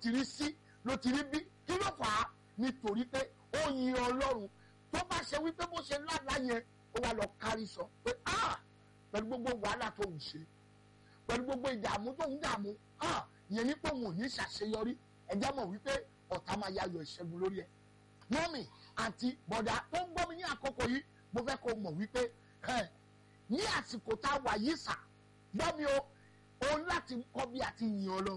ti rí sí ló ti rí bí kí ló fà á nítorí pé ó yin ọlọ́run tó bá ṣe wípé bó ṣe lálàá yẹn ó wá lọ kárí sọ pé ah pẹ̀lú gbogbo wàhálà tó ń ṣe pẹ̀lú gbogbo ìdààmú tó ń dààmú ah yẹn ní pé òun ò ní ṣàṣeyọrí ẹjẹ́ mọ̀ wípé ọ̀tá máa yayọ̀ ìṣẹ́gun lórí ẹ̀ mọ́mì àti bọ̀dà tó ń gbọ́ mi ní àkókò yìí mo fẹ́ kó mọ̀ wípé ẹ̀ ní àsìkò tá a wà yìí sà gbọ́ mi o òun láti kọ́ bí a ti yin ọlọ́run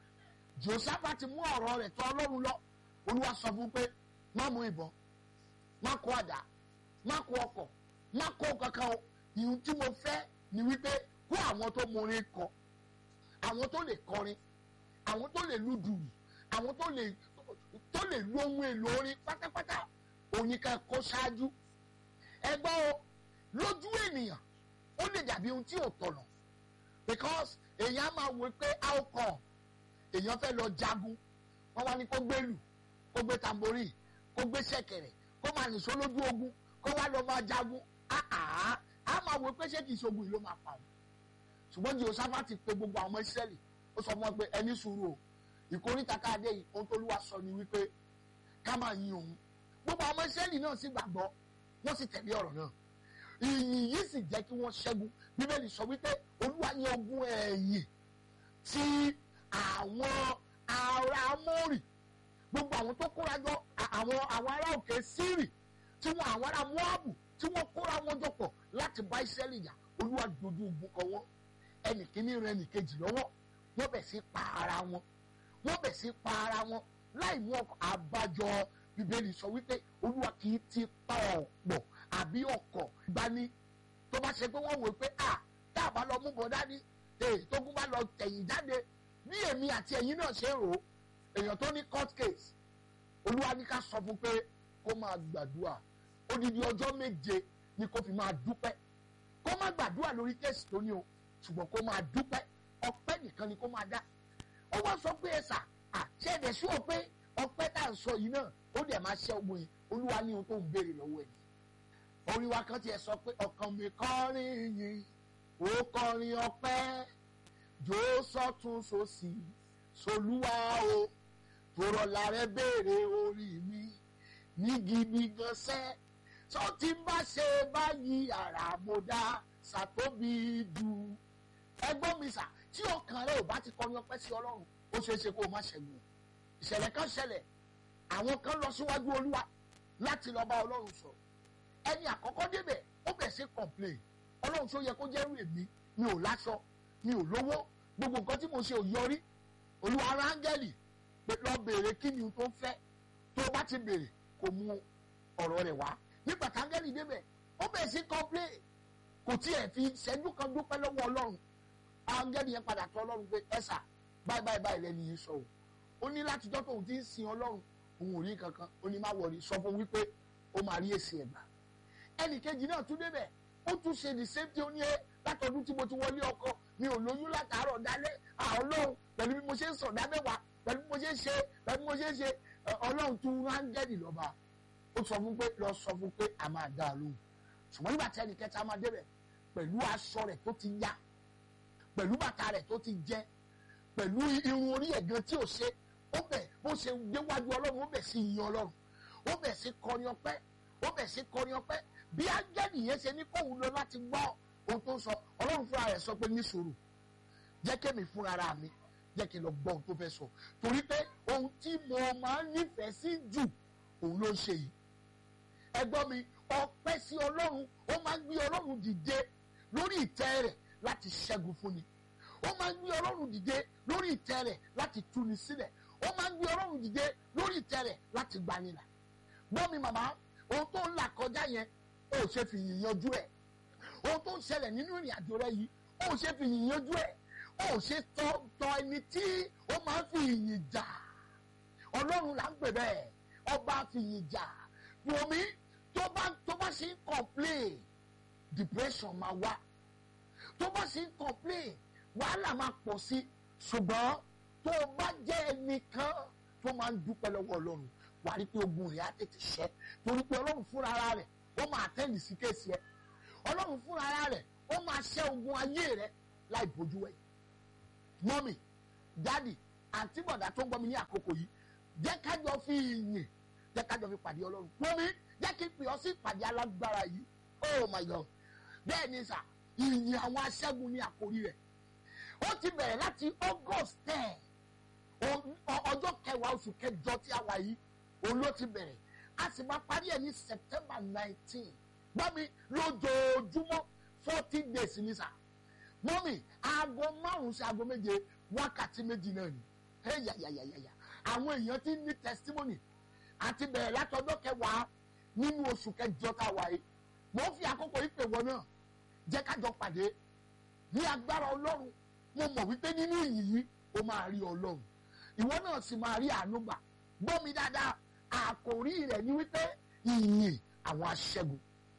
jòsáfà ti mú ọ̀rọ̀ rẹ̀ tọ̀ ọlọ́run lọ olúwa sọ fún pé má mú ìbọn má kó àdá má kó ọkọ̀ má kó kankan o ìhun tí mo fẹ́ ni wípé kó àwọn tó morin kọ àwọn tó lè kọrin àwọn tó lè lu dùrù àwọn tó lè tó lè lu ohun èlò orin pátápátá òyìnká kó ṣáájú ẹgbọ́n o lójú ènìyàn ó lè dàbí ohun tí ò tọ̀nà because èèyàn á máa wò pé how come èèyàn fẹ́ lọ jagun wọ́n wá ní kó gbé lù kó gbé tamborí kó gbé ṣẹ̀kẹ̀rẹ̀ kó máa nìṣó lójú ogun kó wá lọ máa jagun áà á máa wò pé ṣé kìí ṣogun yìí ló máa pa òun ṣùgbọ́n Jehoṣáfátì pe gbogbo àwọn ọmọ Ísírẹ́lì ó sọ fún wọn pé ẹni sùúrù o ìkórìtà káàdé yìí ohun tó lúwa sọ ni wípé ká máa yin òun gbogbo àwọn ọmọ Ísírẹ́lì náà sì gbàgbọ́ wọ́n sì tẹ̀lé ọ̀rọ̀ náà ìyìn yìí sì jẹ́ kí wọ́n ṣẹ́gun bíbélì sọ wípé olúwa ní ogun ẹ̀yìn tí àwọn ará Amórì gbogbo àwọn tó kóra jọ àwọn àwọn ará òkè Sírì tí wọn àwọn ará Móábù tí wọ́n kóra wọn jọ pọ̀ láti bá Ísírẹ́lì jà olúwa dojú ogun kọ wọ́n ẹnì kíní rẹ ẹnì kejì lọ́wọ́ wọ́n bẹ̀ sí pa ara wọn wọ́n bẹ̀ sí pa ara wọn láì mú ọkọ̀ àbájọ bíbélì sọ wípé olúwa kì í ti pa ọ̀pọ̀ àbí ọkọ̀ gbani tó bá ṣe pé wọ́n wò pé à tá a bá lọ mú bọ̀ dání èyí tó kún bá lọ tẹ̀yìn jáde bí èmi àti ẹ̀yin náà ṣe rò ó èèyàn tó ní court case olúwa ní ká sọ fún pé kó máa gbàdúrà odidi ọjọ́ méje ni kó fi máa dúpẹ́ kó má gbàdúrà lórí kéèsì tó ní o ṣùgbọ́n kó máa dúpẹ́ ọpẹ́ nìkan ni kó máa dá ó wá sọ pé ẹ̀sà àṣẹ ẹ̀dẹ̀ sí ọ pé ọpẹ́ tá à ń sọ yìí náà ó dẹ̀ máa ṣẹ́ ogun yìí olúwa ní ohun tó ń béèrè lọ́wọ́ ẹ̀ orin wa kan tiẹ̀ sọ pé ọkàn mi kọrin yìí ó kọrin ọpẹ́ jò sọ́tún sósì solúwa o tòrọ̀ làrẹ́ béèrè orí mi ní gidi gan sẹ́ tó ti bá ṣe báyìí àrà mo dá sàtóbi dù ẹgbọ́n mi sà tí ọkàn rẹ ò bá ti kọrin ọpẹ́ sí ọlọ́run ó ṣeé ṣe kó o má ṣẹ́gun ìṣẹ̀lẹ̀ kan ṣẹlẹ̀ àwọn kan lọ síwájú olúwa láti lọ bá ọlọ́run sọ̀rọ̀ ẹni àkọ́kọ́ débẹ̀ ó bẹ̀ sí complain ọlọ́run tó yẹ kó jẹ́rú èmi mi ò láṣọ mi ò lówó gbogbo nǹkan tí mo ṣe ò yọrí olúwa ara áńgẹ́lì pé lọ béèrè kí ni tó ń fẹ́ tó bá ti béèrè kò mú ọ̀rọ̀ rẹ̀ wá nígbà táńgẹ́lì débẹ̀ ó bẹ̀ sí complain kò tiẹ̀ fi ṣẹ́jú kan dúpẹ́ lọ́wọ́ ọlọ́run áńgẹ́lì yẹn padà tọ̀ ọlọ́run pé ẹ̀sà báyìí báyìí báyìí lẹ́ni yìí sọ o ó ní látijọ́ tóun ti ń sin ọlọ́run òun ò rí kankan ó ní má wọrí sọ fún wípé ó máa rí èsì ẹ̀gbà ẹnì kejì náà tún débẹ̀ ó tún ṣe the same thing ó ní ẹ látọdún tí mo ti wọlé ọkọ mi ò lóyún látàárọ̀ dálẹ́ ọlọ́run pẹ̀lú bí mo ṣe ń sọ̀ dámẹ́wàá pẹ̀lú bí mo ṣe ń ṣe pẹ̀lú bí mo ṣe ń ṣe ọlọ́run tún rángẹ́lì lọ́ba ó sọ fún pé lọ sọ fún pé a máa dá a lóhùn ṣùgbọ́n nígbà tí ẹnì kẹta máa débẹ̀ pẹ̀lú aṣọ rẹ̀ tó ti yá pẹ̀lú bàtà rẹ̀ tó ti jẹ pẹ̀lú irun orí ẹ̀gán tí ò ṣe ó bẹ̀ bó ṣe déwájú ọlọ́run ó bẹ̀ sí yin ọlọ́run ó bẹ̀ sí kọrin ọpẹ́ ó bẹ̀ sí kọrin ọpẹ́ bí ángẹ́lì yẹn ṣe ní kóhun lọ láti gbọ́ ohun tó ń sọ ọlọ́run fúnra rẹ̀ sọ pé ní sùúrù jẹ́ kémi fúnra ra mi jẹ́ kí n lọ gbọ́ ohun tó fẹ́ sọ torí pé ohun tí mo máa ń nífẹ̀ẹ́ sí jù òun ló ń ṣe yìí ẹgbọ́n mi ọpẹ́ sí ọlọ́run ó máa ń gbé ọlọ́run dìde lórí ìtẹ́ rẹ̀ láti ṣẹ́gun fún ni ó máa ń gbé ọlọ́run dìde lórí ìtẹ́ rẹ̀ láti túni sílẹ̀ ó máa ń gbé ọlọ́run dìde lórí ìtẹ́ rẹ̀ láti gbanilà gbọ́ mi màmá ohun tó ń là kọjá yẹn ó ṣe fi yìn yanjú ẹ̀ ohun tó ń ṣẹlẹ̀ nínú ìrìn àjò rẹ yìí ó ṣe fi yìn yanjú ẹ̀ ó ṣe tọ́ tọ́ ẹni tí ó máa ń fi yìn jà ọlọ́run là ń pè bẹ́ẹ̀ ọba fi yìn jà wòmí tó bá tó bá ṣe ń complain depression máa wá tó bá ṣe ń complain wàhálà máa pọ̀ sí ṣùgbọ́n tó o bá jẹ́ ẹnìkan tó máa ń dúpẹ́ lọ́wọ́ ọlọ́run wà á rí pé ogun rẹ̀ á tètè ṣẹ́ torí pé ọlọ́run fúnra ara rẹ̀ ó máa tẹ́lì sí kéèsì ẹ̀ ọlọ́run fúnra ara rẹ̀ ó máa ṣẹ́ ogun ayé rẹ̀ láì bójú ẹ̀ mọ́mì dádì àǹtí bọ̀dá tó ń gbọ́ mi ní àkókò yìí jẹ́ kájọ fi ìyìn jẹ́ kájọ fi pàdé ọlọ́run wọ́n mi jẹ́ kí n pè ọ́ sí ìpàdé alágbára yìí oh my god bẹ́ẹ̀ ni sà ìyìn àwọn aṣẹ́gun ní àkórí rẹ̀ ó ti bẹ̀rẹ̀ láti august ten ọjọ́ kẹwàá oṣù kẹjọ tí a wà yìí òun ló ti bẹ̀rẹ̀ a sì máa parí ẹ̀ ní september nineteen gbọ́mi lójoojúmọ́ forty days ní sà mọ́mì aago márùn-ún sí aago méje wákàtí méjì náà ni ẹ̀yàyàyàyà àwọn èèyàn ti ní testimony àti bẹ̀rẹ̀ látọjọ́ kẹwàá nínú oṣù kẹjọ tá a wà yìí mo fi àkókò yìí pè wọ́n náà jẹ́ kájọ pàdé ní agbára ọlọ́run mo mọ̀ wípé nínú ìyìn yìí o máa rí ọlọ́run ìwọ náà sì máa rí àánú gbà gbọ́ mi dáadáa àkòrí rẹ̀ ni wípé ìyìn àwọn aṣẹ́gun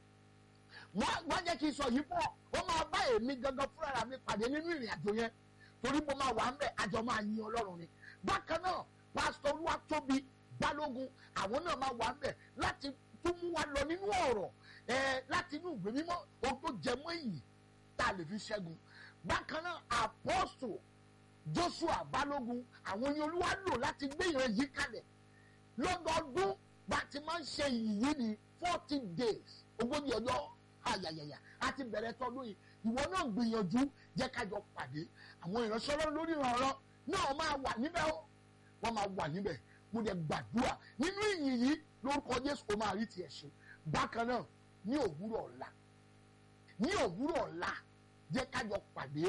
wọ́n jẹ́ kí n sọ yìí pọ̀ ó máa bá èmi gangan fúnra mi pàdé nínú ìrìn àjò yẹn torí mo máa wà ń bẹ̀ àjọ máa yin ọlọ́run ni bákan náà pásítọ̀ olúwatóbi balógun àwọn náà máa wà ń bẹ̀ láti tún mú wa lọ nínú ọ̀rọ̀ ẹ̀ láti inú ìwé mímọ́ ohun tó jẹ mọ́ ìyìn tá a lè fi ṣẹ́gun bákan náà apọ́sù joshua balógun àwọn ni olúwa lò láti gbé ìran yìí kalẹ̀ lọ́dọọdún bá ti máa ń ṣe ìyìn yìí ní forty days ogójì ọjọ́ ayayaya a ti bẹ̀rẹ̀ tọdún yìí ìwọ náà gbìyànjú jẹ́ kájọ pàdé àwọn ìránṣẹ́ ọlọ́run lórí ìrànlọ́ náà máa wà níbẹ̀ ó wọ́n máa wà níbẹ̀ mo dẹ̀ gbàdúrà nínú ìyìn yìí lórúkọ jésù ó máa rí tiẹ̀ ṣe bákan náà ní òwúrọ̀ ọ̀la ní òwúrọ̀ ọ̀la jẹ́ kájọ pàdé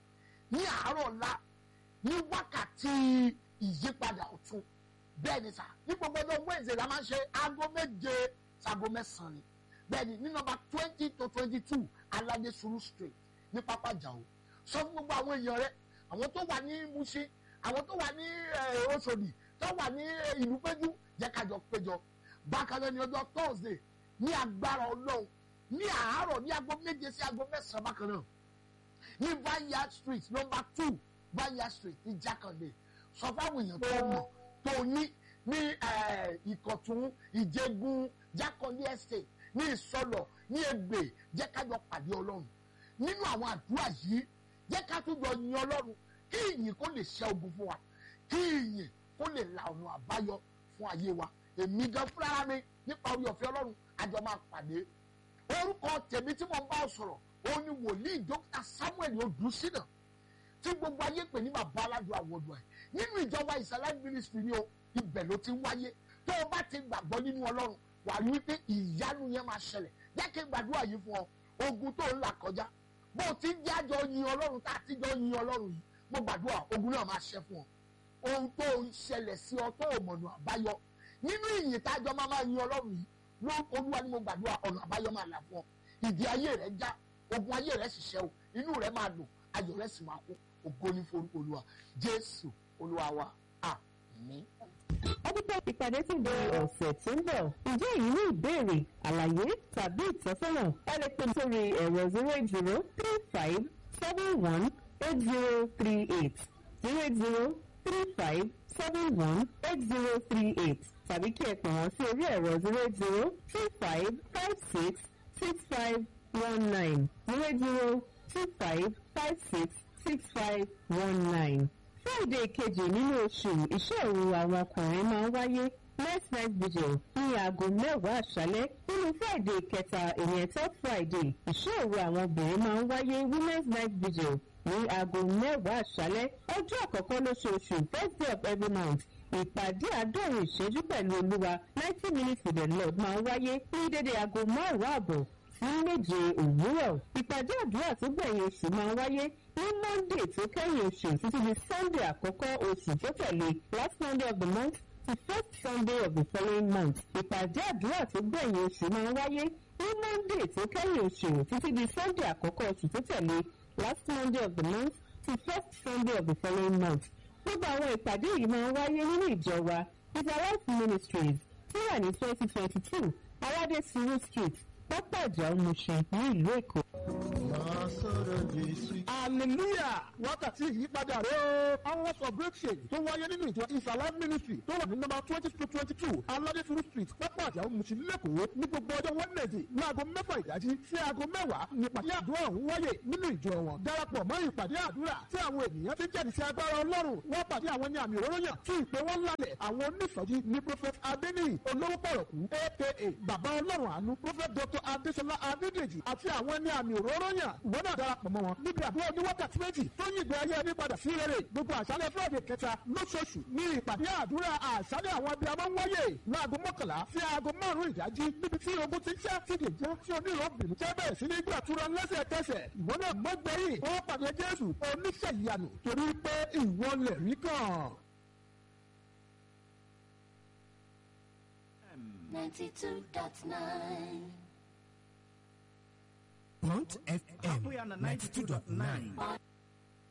ní àárọ̀ ọ̀la ní wákàtí ìyípadà ọ̀tun bẹ́ẹ̀ ni sà ní gbogbo ọjọ́ wednesday la máa ń ṣe aago méje sago mẹ́sàn-án ni bẹ́ẹ̀ ni ní nọ́mbà twenty to twenty two alade suru street ní pápá jàó sọ fún gbogbo àwọn èèyàn rẹ àwọn tó wà ní Mushin àwọn tó wà ní Òṣòdì tó wà ní ìlú péjú jẹ́ kájọ péjọ bákan náà ní ọjọ́ thursday ní agbára ọlọ́run ní àárọ̀ ní aago méje sí aago mẹ́sàn-án bákan náà ní vineyard street number two vineyard street ní jákàndé sọ fáwọn èèyàn tó mọ̀ tó ní ní ìkọ̀tún ìjẹgun jákàndé estate ní ìsọlọ̀ ní ègbè jẹ́ ká jọ pàdé ọlọ́run nínú àwọn àdúrà yìí jẹ́ ká tún jọ yin ọlọ́run kí ìyìn kó lè ṣe ogun fún wa kí ìyìn kó lè la ọ̀nà àbáyọ fún ayé wa èmi gan fúnra mi nípa orí ọ̀fẹ́ ọlọ́run àjọ máa pàdé orúkọ tèmi tí mo ń bá ọ sọ̀rọ̀ òun ni wòlíì dókítà samuel odùsínà tí gbogbo ayé pè ní bàbá aládùn àwọ̀dù ẹ̀ nínú ìjọba ìsàlẹ̀ ministry ni o ibẹ̀ ló ti ń wáyé tó o bá ti gbàgbọ́ nínú ọlọ́run wà á rí wípé ìyanu yẹn máa ṣẹlẹ̀ jẹ́ kí n gbàdúrà yìí fún ọ ogun tó ń là kọjá bó o ti ń jájọ yin ọlọ́run tá a ti jọ yin ọlọ́run yìí mo gbàdúrà ogun náà máa ṣẹ fún ọ ohun tó ń ṣẹlẹ̀ sí ọ tó o mọ̀nà àbáyọ nínú ìyìn tájọ máa máa yin ọlọ́run yìí lórúkọ olúwa ni mo gbàdúrà ọ̀nà àbáyọ máa là fún ọ ìdí ayé rẹ já ogun ayé rẹ sì ṣẹ o inú rẹ máa dùn ayọ̀ rẹ sì máa kún ògo ní forúkọ olúwa jésù olúwa wa àmín. ọdúpẹ́ ìpàdé tún di ọ̀sẹ̀ tó ń bọ̀ ǹjẹ́ èyí ní ìbéèrè àlàyé tàbí ìtọ́sọ́nà ẹ lè pè sórí ẹ̀rọ zero eight zero three five seven one eight zero three eight zero eight zero three five seven one eight zero three eight tàbí kí ẹ pè wọ́n sí orí ẹ̀rọ zero eight zero two five five six six five one nine zero eight zero two five five six six five one nine. Friday kejì nínú oṣù iṣẹ́ òru àwọn ọkùnrin máa ń wáyé next night vigil ní aago mẹ́wàá àṣálẹ́ nínú Friday kẹta ìyẹn third Friday iṣẹ́ òru àwọn obìnrin máa ń wáyé women's night vigil ní aago mẹ́wàá àṣálẹ́ ọjọ́ àkọ́kọ́ lóṣooṣù first day of every month ìpàdé àádọ́rin ìṣẹ́jú pẹ̀lú olúwa ninety minutes with the Lord máa ń wáyé ní dédé aago márùn-ún àbọ̀ sí méje òwúrọ̀ ìpàdé àdúrà tó gbẹ̀yìn oṣù máa ń wáyé ní monday tó kẹ́yìn oṣù títí di sunday àkọ́kọ́ oṣù tó tẹ̀lé last monday of the month to first sunday of the following month ìpàdé àdúrà tó gbẹ̀yìn oṣù máa ń wáyé ní monday tó kẹ́yìn oṣù títí di sunday àkọ́kọ́ oṣù tó tẹ̀lé last monday of the month to first sunday of the following month gbogbo àwọn ìpàdé yìí máa ń wáyé nínú ìjọ wa israelite ministries tó wà ní twenty twenty two aládé suru street pápá ìjà òmùṣin ní ìlú èkó. máa hallelujah wákàtí ìyípadà rẹ̀ o hours of breakthrough tó wáyé nínú ìjọ ìsàlá ministry tó wà ní nọ́mbà twenty to twenty two aládéfuru street pápá àjàó mùsùlùmí lẹ́kọ̀ọ́ ní gbogbo ọjọ́ wednesday láago mẹ́fà ìdájí sí aago mẹ́wàá ní ìpàdé àdúrà ọ̀hún wáyé nínú ìjọ wọn darapọ̀ mọ́ ìpàdé àdúrà tí àwọn ènìyàn ti jẹ́rìí sí agbára ọlọ́run wọ́n pàdé àwọn ní àmì òróró yàn tí ìpè wọn lálẹ̀ àwọn onísọjí ní prophet adeniyi olówó pọ̀rọ̀kú aka bàbá ọlọ́run àánú prophet dr adesola adedeji àti àwọn ní àmì òróró yàn ìwọ náà darapọ̀ mọ́ wọn níbi àdúrà oníwákàtí méjì tó yí ìgbé ayé ẹni padà sí rere gbogbo àṣálẹ̀ friday kẹta lóṣooṣù ní ìpàdé àdúrà àṣálẹ̀ àwọn abiyamọ ń wáyé láago mọ́kànlá sí aago márùn-ún ìdájí níbi tí ogun ti ṣẹ́ ti dè já tí onírọ̀bìnrin jẹ́ bẹ̀rẹ̀ sí ní gbàtúrà lẹ́sẹ̀kẹsẹ̀ ìwọ náà mọ́gbẹ́yìn ó pàdé jésù oníṣẹ́ ìyanu torí pé ìwọ lẹ̀ rí kàn. ninety-two dot nine. Bond FM 92.9.